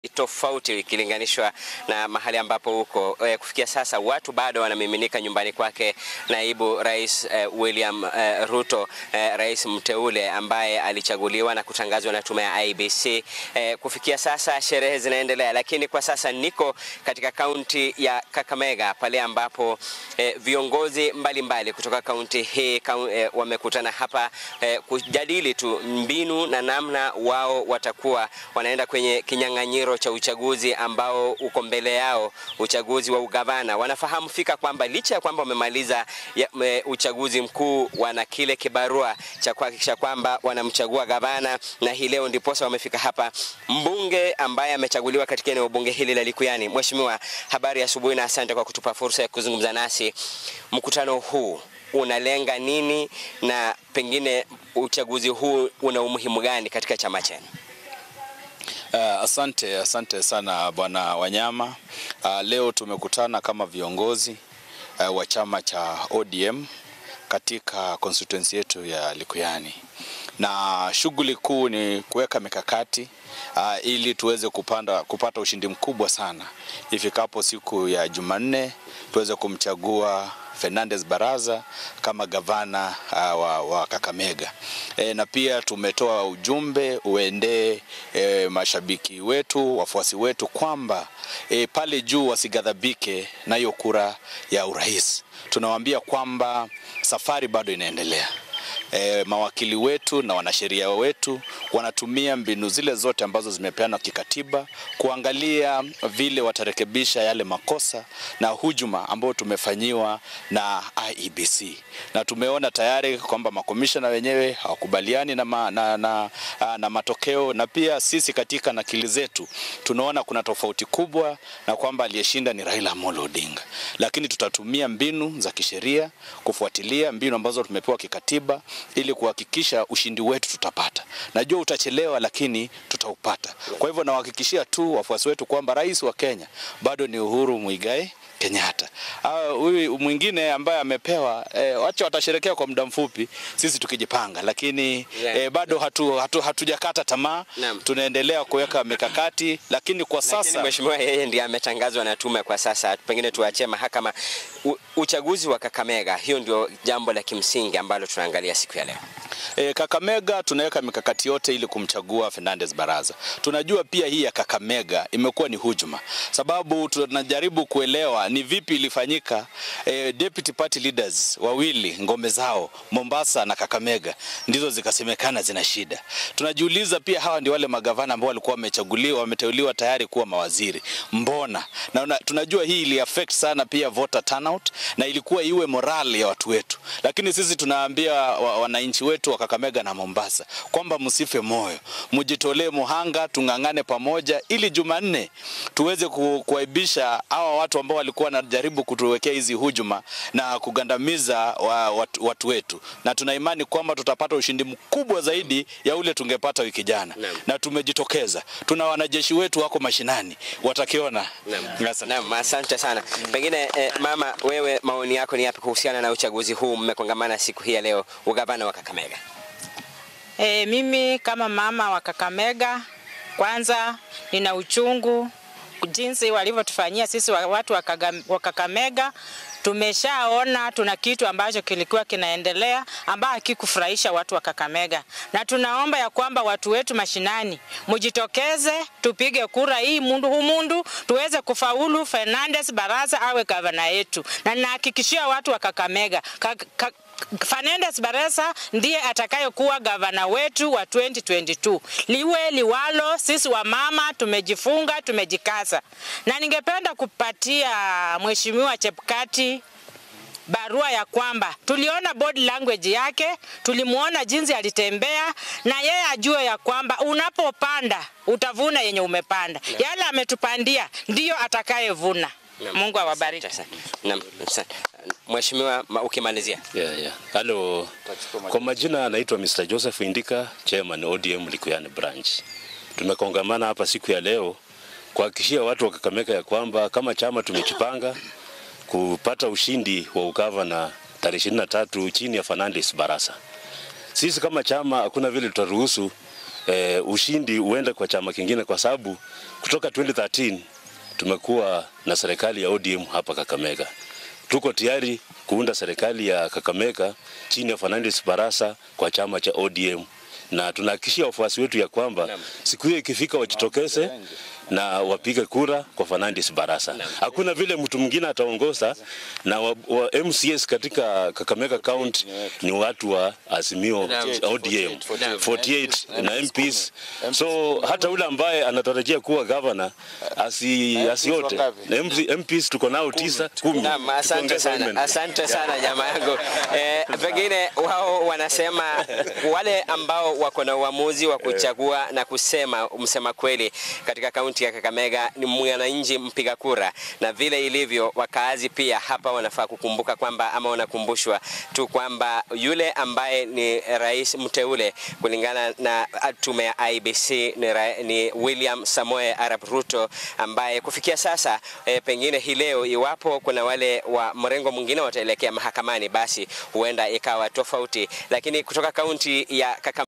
tofauti ikilinganishwa na mahali ambapo huko e, kufikia sasa watu bado wanamiminika nyumbani kwake naibu rais e, William e, Ruto e, rais mteule ambaye alichaguliwa na kutangazwa na tume ya IBC. E, kufikia sasa sherehe zinaendelea, lakini kwa sasa niko katika kaunti ya Kakamega pale ambapo e, viongozi mbalimbali mbali kutoka kaunti hii kaun, e, wamekutana hapa e, kujadili tu mbinu na namna wao watakuwa wanaenda kwenye kinyang'anyiro cha uchaguzi ambao uko mbele yao, uchaguzi wa ugavana. Wanafahamu fika kwamba licha ya kwamba wamemaliza uchaguzi mkuu, wana kile kibarua cha kuhakikisha kwamba wanamchagua gavana, na hii leo ndiposa wamefika hapa. Mbunge ambaye amechaguliwa katika eneo bunge hili la Likuyani, Mheshimiwa, habari ya asubuhi na asante kwa kutupa fursa ya kuzungumza nasi. Mkutano huu unalenga nini na pengine uchaguzi huu una umuhimu gani katika chama chenu? Uh, asante asante sana bwana Wanyama. Uh, leo tumekutana kama viongozi uh, wa chama cha ODM katika constituency yetu ya Likuyani, na shughuli kuu ni kuweka mikakati uh, ili tuweze kupanda, kupata ushindi mkubwa sana ifikapo siku ya Jumanne tuweze kumchagua Fernandez Baraza kama gavana uh, wa, wa Kakamega. E, na pia tumetoa ujumbe uendee e, mashabiki wetu, wafuasi wetu kwamba e, pale juu wasigadhabike na hiyo kura ya urais. Tunawaambia kwamba safari bado inaendelea. E, mawakili wetu na wanasheria wetu wanatumia mbinu zile zote ambazo zimepeanwa kikatiba kuangalia vile watarekebisha yale makosa na hujuma ambayo tumefanyiwa na IEBC, na tumeona tayari kwamba makomishona wenyewe hawakubaliani na, ma, na, na, na matokeo, na pia sisi katika nakili zetu tunaona kuna tofauti kubwa na kwamba aliyeshinda ni Raila Amolo Odinga, lakini tutatumia mbinu za kisheria kufuatilia mbinu ambazo tumepewa kikatiba ili kuhakikisha ushindi wetu tutapata. Najua utachelewa, lakini tutaupata. Kwa hivyo nawahakikishia tu wafuasi wetu kwamba rais wa Kenya bado ni Uhuru Muigai Kenyatta. Huyu mwingine ambaye amepewa e, wacha watasherekea kwa muda mfupi, sisi tukijipanga, lakini yeah. e, bado hatu, hatu, hatujakata tamaa, tunaendelea kuweka mikakati, lakini kwa sasa lakini mheshimiwa, yeye ndiye ametangazwa na tume kwa sasa, pengine tuachie mahakama. U, uchaguzi wa Kakamega, hiyo ndio jambo la kimsingi ambalo tunaangalia siku ya leo. E, Kakamega tunaweka mikakati yote ili kumchagua Fernandez Baraza. Tunajua pia hii ya Kakamega imekuwa ni hujuma, sababu tunajaribu kuelewa ni vipi ilifanyika. E, deputy party leaders wawili ngome zao Mombasa na Kakamega ndizo zikasemekana zina shida. Tunajiuliza pia hawa ndio wale magavana ambao walikuwa wamechaguliwa wameteuliwa tayari kuwa mawaziri, mbona? Na una, tunajua hii ili affect sana pia voter turnout na ilikuwa iwe morale ya watu wetu, lakini sisi tunaambia wananchi wetu wa Kakamega na Mombasa kwamba msife moyo, mjitolee muhanga, tung'ang'ane pamoja ili Jumanne tuweze kuaibisha hawa watu ambao walikuwa wanajaribu kutuwekea hizi hujuma na kugandamiza wa, watu, watu wetu, na tuna imani kwamba tutapata ushindi mkubwa zaidi ya ule tungepata wiki jana, na tumejitokeza. Tuna wanajeshi wetu wako mashinani, watakiona. Naam, asante sana. Pengine eh, mama, wewe maoni yako ni yapi kuhusiana na uchaguzi huu? Mmekongamana siku hii ya leo, ugavana wa Kakamega. E, mimi kama mama wa Kakamega, kwanza nina uchungu jinsi walivyotufanyia sisi watu wa Kakamega. Tumeshaona tuna kitu ambacho kilikuwa kinaendelea ambacho hakikufurahisha watu wa Kakamega, na tunaomba ya kwamba watu wetu mashinani mujitokeze, tupige kura hii mundu humundu tuweze kufaulu Fernandez Baraza awe gavana yetu, na ninahakikishia watu wa Kakamega ka, ka, Fernandez Barasa ndiye atakayekuwa gavana wetu wa 2022. Liwe liwalo, sisi wa mama tumejifunga, tumejikaza, na ningependa kupatia mheshimiwa Chepkati barua ya kwamba tuliona body language yake, tulimuona jinsi alitembea, na yeye ajue ya kwamba unapopanda utavuna yenye umepanda. Yale ametupandia ndiyo atakayevuna. Mungu awabariki. Naam. Mheshimiwa, ukimalizia. Yeah, yeah. Halo. Kwa majina anaitwa Mr. Joseph Indika, Chairman ODM Likuyani Branch. Tumekongamana hapa siku ya leo kuhakikishia watu wa Kakamega ya kwamba kama chama tumejipanga kupata ushindi wa ugavana tarehe 23 chini ya Fernandez Barasa. Sisi kama chama hakuna vile tutaruhusu eh, ushindi uende kwa chama kingine, kwa sababu kutoka 2013 tumekuwa na serikali ya ODM hapa Kakamega. Tuko tayari kuunda serikali ya Kakamega chini ya Fernandes Barasa kwa chama cha ODM na tunahakikishia wafuasi wetu ya kwamba siku hiyo ikifika wajitokeze na wapige kura kwa Fernandes Barasa. Hakuna vile mtu mwingine ataongoza, na wa, wa MCS katika Kakamega County ni watu wa Azimio ODM 48 na MPs, so hata ule ambaye anatarajia kuwa governor asi, asiote na MP, MPs tuko nao tisa kumi. Naam, asante Tukiongeza sana, women. asante sana jamaa yangu. Eh, pengine wao wanasema wale ambao wako na uamuzi wa kuchagua na kusema msema kweli katika kaunti ya Kakamega ni mwananchi mpiga kura, na vile ilivyo wakaazi pia hapa wanafaa kukumbuka kwamba ama wanakumbushwa tu kwamba yule ambaye ni rais mteule kulingana na tume ya IBC ni, ra, ni William Samoe Arap Ruto ambaye kufikia sasa e, pengine hii leo iwapo kuna wale wa mrengo mwingine wataelekea mahakamani, basi huenda ikawa tofauti, lakini kutoka kaunti ya Kakamega